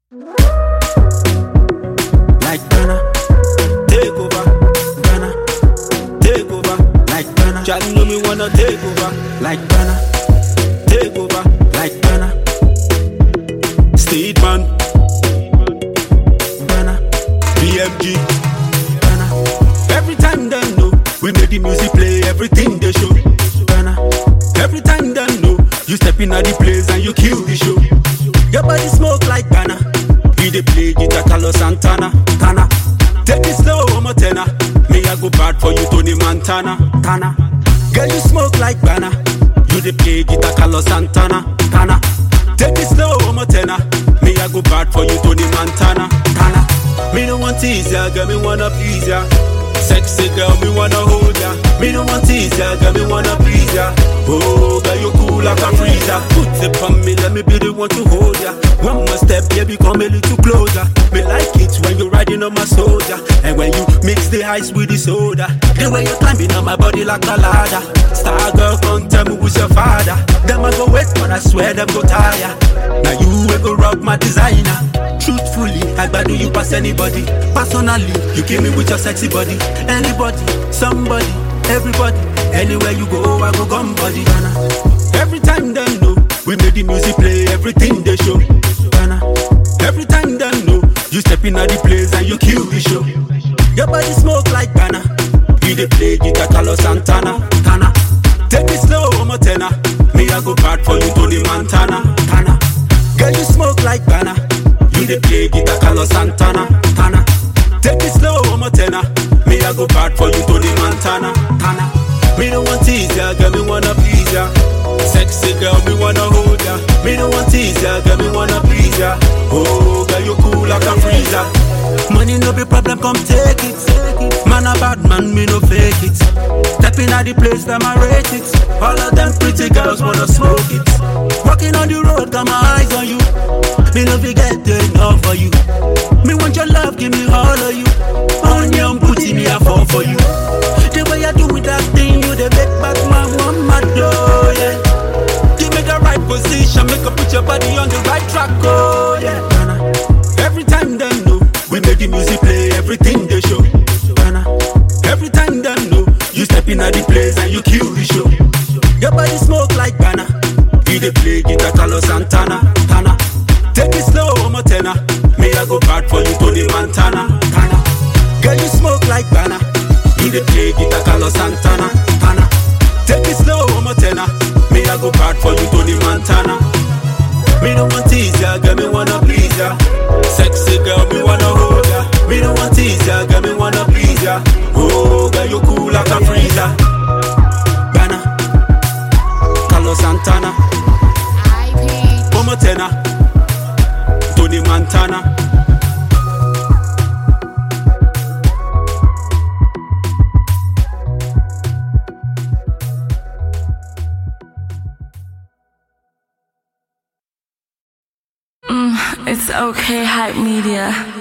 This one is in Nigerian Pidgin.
Like Ghana, take over. Ghana, take over. Like Ghana, Charlie know me wanna take over. Like Ghana, take over. Like Ghana, State man. Ghana, BMG. Ghana, every time them know we make the music play, everything they show. Ghana, every time them know you step in at the place and you kill the show. Your body smoke like Ghana. We dey play guitar, Carlos Santana, Tana. Take it slow, I'm a tenor. Me I go bad for you, Tony Montana, Tana. Girl you smoke like Ghana. You dey play guitar, Carlos Santana, Tana. Take it slow, I'm a tenor. Me I go bad for you, Tony Montana, Tana. Me no want tease ya, girl me wanna please ya. Sexy girl, me wanna hold ya. Me no want tease ya, girl me wanna please ya. Oh, girl you cool like a freezer. Put it on me, let me be the one to hold ya. One more step, baby, come a little closer. Me like it when you riding on my soldier, and when you mix the ice with the soda. The way you climbing on my body like a ladder. Star girl, come tell me who's your father. Them I go wait, but I swear them go tire. Now you will go rock my designer. Truthfully, I do you pass anybody. Personally, you kill me with your sexy body. Anybody, somebody, everybody. Anywhere you go, I go gum body. Ghana. Every time them know we make the music play, everything they show. Ghana. Every time them know you step in at the place and you kill the show. Your body smoke like Ghana. We dey play guitar, Carlos Santana, Tana. Take it slow, I'm a tenor. Me I go bad for you, Tony Montana, Tana. Girl you smoke like Ghana. You dey play guitar, Carlos Santana, Tana. Take it slow, I'm a tenor. Me I go bad for you, Tony Montana, Tana. Me no want tease ya, girl me wanna please ya. Sexy girl, me wanna hold ya. Me no want tease ya, girl me wanna please ya. Oh, girl you cool like a freezer. Money no be problem, come take it. Man a bad man, me no fake it. Stepping at the place, them I rate it. All of them pretty girls wanna smoke it. Walking on the road, got my eyes on you. Me no forget enough for you. Me want your love, give me all of you. On your booty, me I fall for you. The way I do with that thing, you the make back my one my door, yeah. Give me the right position, make her put your body on the right track, oh yeah. Every time them know we make the music play, everything they show. Ghana. Every time them know you step in at the place and you kill the show. Your body smoke like Ghana. We dey play guitar, Carlos Santana, Tana. Take it slow, I'm a tenor. Me I go bad for you, Tony Montana, Tana. Girl you smoke like Ghana. You dey play guitar, Carlos Santana, Tana. Take it slow, I'm a tenor. Me I go bad for you, Tony Montana. Me no want tease ya, girl, me wanna please ya. Sexy girl, me wanna hold ya. Me no want tease ya, girl, me wanna please ya. Oh, girl, you cool like a freezer. Ghana, Carlos Santana, IP. Omo Tenor, Tony Montana. It's okay, hype media.